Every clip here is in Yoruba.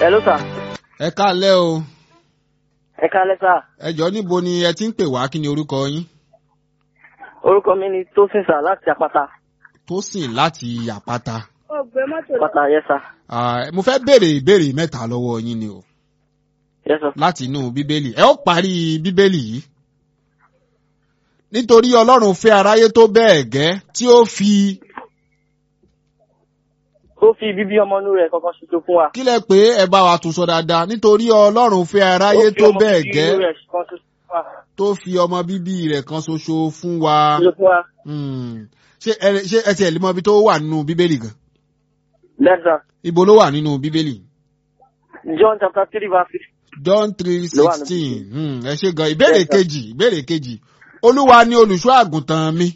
Hello sir. ẹ káalẹ́ o Ẹ kálẹ́ sà. ẹ jọ níbo ni ẹ ti ń pè wá kí ni orúkọ yín Orúkọ mi ni Tósìn sà láti Àpáta. Tósìn láti àpáta Àpáta yẹ sà. Ah, mo fẹ́ béèrè ìbéèrè mẹ́ta lọ́wọ́ yín ni o Yẹ sà. láti inú bíbélì ẹ ó parí bíbélì yìí nítorí ọlọ́run fẹ́ aráyé tó bẹ́ẹ̀ gẹ́ tí ó fi Ó fi bíbí ọmọ inú rẹ̀ kankan ṣoṣo fún wa. kílẹ̀ pé ẹ bá wa tún sọ dáadáa nítorí ọlọ́run fẹ́ aráyé Ó fi tó ọmọ bẹ́ẹ̀ bíbí gẹ́ inú rẹ̀ kan ṣoṣo fún wa. tó fi ọmọ bíbí rẹ̀ kan ṣoṣo fún wa Ṣoṣo fún wa. Hmm. ṣé ẹ ṣé ẹ tiẹ̀ lè mọ ibi tó wà nínú bíbélì gan Bẹ́ẹ̀ sà. ibo ló wà nínú bíbélì John chapter three verse six. John three Ló wà ní sixteen ẹ ṣe gan ìbéèrè Yes, sir. kejì ìbéèrè kejì olúwa ni olùṣọ́ àgùntàn mi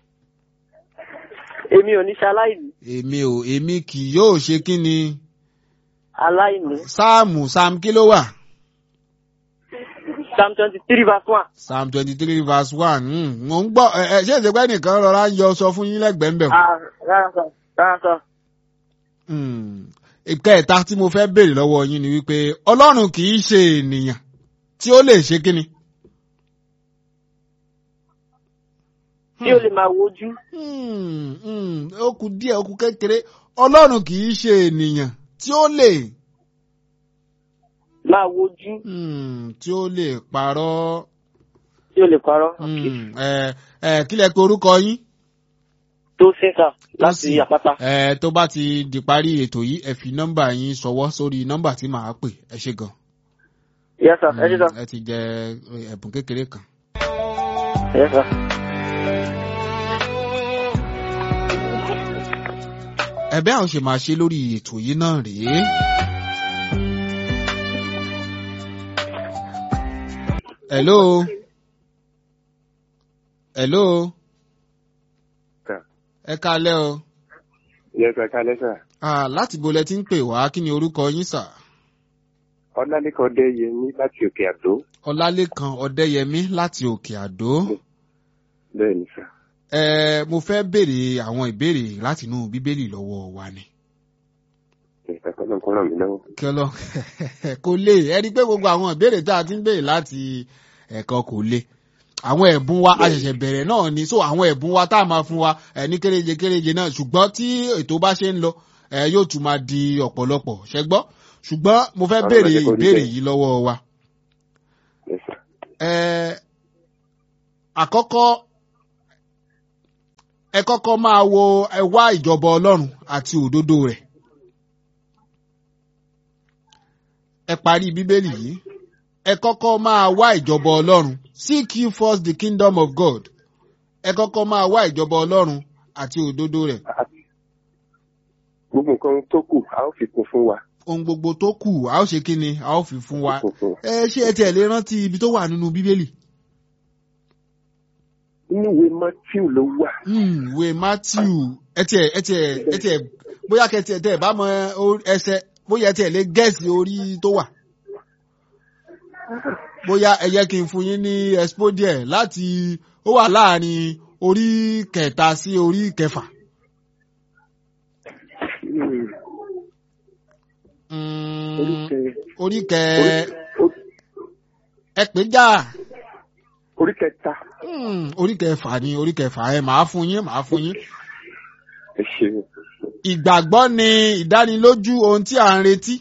Èmi ò ní ṣe aláìní. èmi ò èmi kì yóò ṣe kí ni Aláìní. sáàmù sáàmù kí ló wà Psalm twenty three verse one. psalm twenty three verse one hmm. mo ń gbọ́ ẹ ẹ ṣé ìṣèpẹ́ nìkan rọra ń yọ sọ fún yín lẹ́gbẹ̀ẹ́ ń bẹ̀ wò. Ah, rárá sà. Rárá sà. Hmm. ìkẹta tí mo fẹ́ béèrè lọ́wọ́ yín ni wípé ọlọ́run kì í ṣe ènìyàn tí ó lè ṣe kí ni. Tí o lè máa wojú. Hmm, hmm, ó kù díẹ̀ ó kù kékeré ọlọ́run kì í ṣe ènìyàn tí ó lè Máa wojú. hmm, tí ó lè parọ́ Tí o lè parọ́. hmm, ẹ ẹ kílẹ̀ pé orúkọ yín. Tósìn sà láti Tósìn. Àpáta. ẹ tó bá ti di parí ètò yìí ẹ fi nọ́mbà yín ṣọwọ́ sórí nọ́mbà tí màá pè ẹ ṣe gan. Yẹ sà. Ẹ ṣe sà. ẹ ti jẹ ẹ̀bùn kékeré kan. Yẹ sà. ẹ̀bẹ̀ àwọn ṣe máa ṣe lórí ètò yìí náà rèé. hello. hello. Sir. ẹ kálẹ́ o. Yes, sir. Kálẹ́ sà. Ah, láti bo lẹ ti ń pè wá kí ni orúkọ yín sà. Ọlálékan Ọdẹ́yẹmí láti Òkè Àdó. ọlálékan ọdẹ́yẹmí láti òkè àdó. Bẹ́ẹ̀ ni sà. ẹ mo fẹ́ béèrè àwọn ìbéèrè láti inú bíbélì lọ́wọ́ wa ni. Ìgbàkan náà kọ́ ràn mí lọ́wọ́. kí ọlọ kò lè ẹ rí i pé gbogbo àwọn ìbéèrè tá a ti ń béèrè láti ẹ̀kọ́ kò lè àwọn ẹ̀bùn wa a ṣẹ̀ṣẹ̀ bẹ̀rẹ̀ náà ni so àwọn ẹ̀bùn wa tá a máa fún wa ẹ̀ ní kéréje kéréje náà ṣùgbọ́n tí ètò bá ṣe ń lọ ẹ̀ yóò tún máa di ọ̀pọ̀lọpọ̀ ṣẹ́gbọ́ ṣùgbọ́n mo fẹ́ Ọ̀rọ̀ béèrè máa jẹ́ kó rí ìbéèrè bẹ́ẹ̀. yìí lọ́wọ́ wa. Yes, sir. ẹ àkọ́kọ́ ẹ kọ́kọ́ máa wo ẹ wá ìjọba ọlọ́run àti òdodo rẹ̀ ẹ parí bíbélì yìí ẹ kọ́kọ́ máa wá ìjọba ọlọ́run seek ye first the kingdom of God ẹ kọ́kọ́ máa wá ìjọba ọlọ́run àti òdodo rẹ̀ Gbogbo nǹkan tó kù, a ó fi kún fún wa. ohun gbogbo tó kù a ó ṣe kí ni a ó fi fún wa Kún fún wa. ẹ ṣé ẹ tiẹ̀ lè rántí ibi tó wà nínú bíbélì. Inú ìwé Matthew ló wà. Hmm, ìwé matthew ẹ tiẹ̀ ẹ tiẹ̀ ẹ tiẹ̀ bóyá kẹtì ẹ tẹ ẹ bá mọ o- ẹsẹ̀ bóyá ẹ tiẹ̀ lè gẹẹsì orí tó wà bóyá ẹ yẹ kí n fún yín ní expo díẹ̀ láti ó wà láàrin orí kẹta sí orí kẹfà. Hmm, Hmm, Oríkẹ orí kẹ orí- ẹ pé já orí kẹta. Hmm, orí kẹfà ni orí kẹfà ẹ màá fún yín màá fún yín. Ẹ ṣeun. ìgbàgbọ́ ni ìdánilójú ohun tí à ń retí.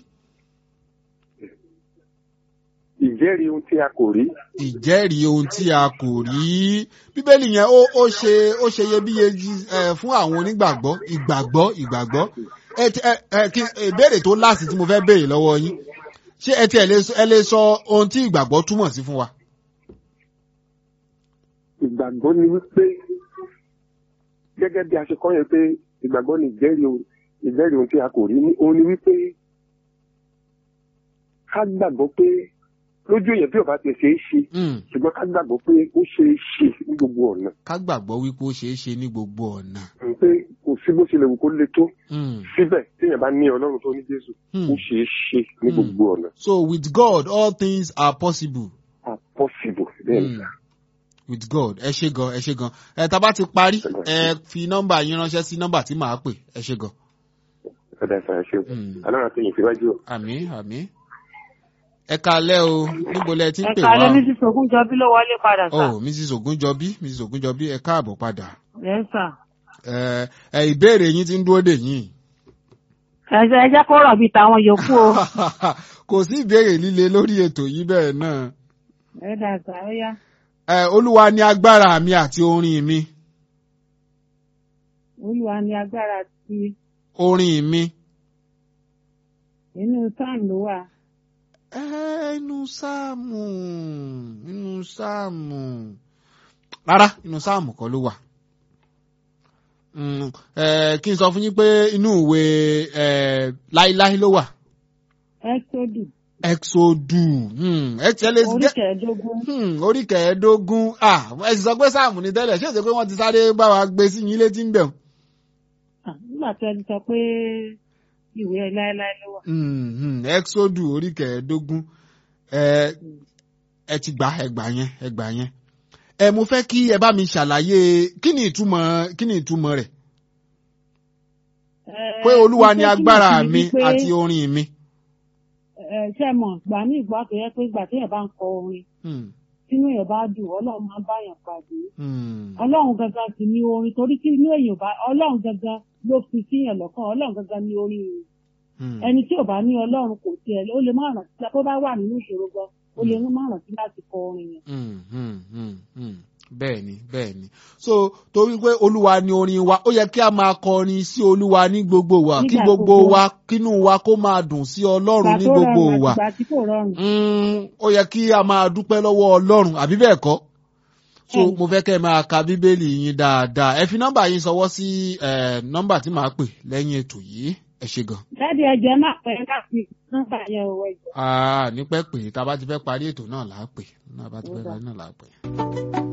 Ìjẹ́rìí ohun tí a kò rí. ìjẹ́rìí ohun tí a kò rí bíbélì yẹn ó ó ṣe ó ṣe iyebíye ju- ẹ, fún àwọn onígbàgbọ́ ìgbàgbọ́ ìgbàgbọ́ ẹ ti- ẹ ẹ kí ìbéèrè tó láàsì tí mo fẹ́ béèrè lọ́wọ́ yín ṣé ẹ ti ẹ lè sọ- ẹ lè sọ ohun tí ìgbàgbọ́ túmọ̀ sí fún wa. Ìgbàgbọ́ ni wípé gẹ́gẹ́ bí a ṣe kọ́ yẹn pé ìgbàgbọ́ ni ìjẹ́rìí ohun ìjẹ́rìí ohun tí a kò rí. Ní- Òun ni wípé ká gbàgbọ́ pé lójú èèyàn bí ò bá ti ṣe é ṣe Hmm, ṣùgbọ́n ká gbàgbọ́ pé ó ṣe é ṣe ní gbogbo ọ̀nà. ká gbàgbọ́ wípé ó ṣeé ṣe ní gbogbo ọ̀nà. Mm, pé kò sí bó ṣe lè wù kó le tó Hmm, síbẹ̀ téèyàn bá ní ọlọ́run tó ní jésù hmm. ó ṣe é ṣe ní Hmm. gbogbo ọ̀nà. so with God all things are possible. are possible bẹ́ẹ̀ ni Hmm. with God ẹ ṣe gan ẹ ṣe gan ẹ tá a bá ti parí ẹ fi nọ́mbà yín ránṣẹ́ sí nọ́mbà tí màá pè ẹ ṣe gan. ọ̀dà ìsàlẹ̀ ṣe Mm. ọlọ́run àti yìí síwájú o. àmì àmì ẹ kalẹ́ o níbo lẹ ti ń pè ẹ̀ka wá alẹ́ ní sísọ ogún jọbí ló wọlé padà o sà. oh mrs ogunjọbí mrs ogunjọbí ẹ káàbọ̀ padà ẹ̀ sà. ẹ ẹ ìbéèrè yín ti ń dúró dè yín ẹ jẹ́ ẹ jẹ́ kó rọ̀ bíi tàwọn yòókù o. kò sí ìbéèrè líle lórí ètò yìí bẹ́ẹ̀ náà ẹ dà sà ó yá. ẹ olúwa ni agbára mi àti orin mi olúwa ni agbára ti orin mi inú sáàm ló wà. ẹ inú sáàmù inú sáàmù rárá inú sáàmù kọ́ ló wà Mm, ẹ, kí n sọ fún yín pé inú ìwé ẹ, láíláí ló wà ẹ́sódù exodu hmm, ẹ tiẹ̀ lè orí gẹ́- kẹẹ̀ẹ́dógún. Hmm, orí kẹẹ̀ẹ́dógún ah ẹ sì sọ pé sáàmù ní tẹ́lẹ̀ ṣé èsì pé wọ́n ti sáré bá wa gbé sí yín létí ń bẹ̀ wọ́n. Ah, nígbà tí ẹ ti sọ pé ìwé láéláé ló wà. Hmm, hmm, exodu orí kẹẹ̀ẹ́dógún ẹ ẹ ti gbà ẹ gbà yẹn ẹ gbà yẹn. ẹ mo fẹ́ kí ẹ bá mi ṣàlàyé kí ni ìtumọ̀ kí ni ìtumọ̀ rẹ̀ Ẹ, pé olúwa ni iṣẹ́ tí agbára mo fi mi rí pé, àti orin mi. ẹ, ṣé ẹ mọ̀ gbà ní ìgbà tó yẹ pé ìgbà téèyàn bá ń kọ orin Hmm, tínú èèyàn bá dùn ọlọ́run máa ń báyàn pàdé. hmm, ọlọ́run gangan sì ni orin torí tí inú èèyàn bá ọlọ́run gangan ló fi síyàn lọ́kàn ọlọ́run gangan ni orin rẹ̀. hmm. ẹni tí ò bá ní ọlọ́run kò tiẹ̀ ó lè má rántí tó bá wà nínú ìṣòro gan ó lè má rántí láti kọ orin yẹn. Mm, mm, mm, mm. bẹ́ẹ̀ ni bẹ́ẹ̀ ni so torí pé olúwa ni orin wa ó yẹ kí a máa kọrin sí olúwa ní gbogbo wa kí Nígbà gbogbo gbogbo. wa kínú wa kó máa dùn sí ọlọ́run ní tó gbogbo rọrùn wa àti ìgbà tí kò rọrùn. Mm, ó yẹ kí a máa dúpẹ́ lọ́wọ́ ọlọ́run àbí bẹ́ẹ̀ kọ́ so Bẹ́ẹ̀ni. mo fẹ́ kẹ́ ẹ máa ka bíbélì yín dáadáa ẹ fi nọ́mbà yín sọwọ́ sí eh, nọ́mbà tí màá pè lẹ́yìn ètò yìí ẹ ṣe gan. jáde ẹjẹ máa pẹ́ láti nọ́mbà yẹn ò wẹ̀jọ. Ah, ní pẹ́ pé tá a bá ti fẹ́ parí ètò náà là á pè tá a bá ti fẹ́ Ó dáa. parí náà là á pè.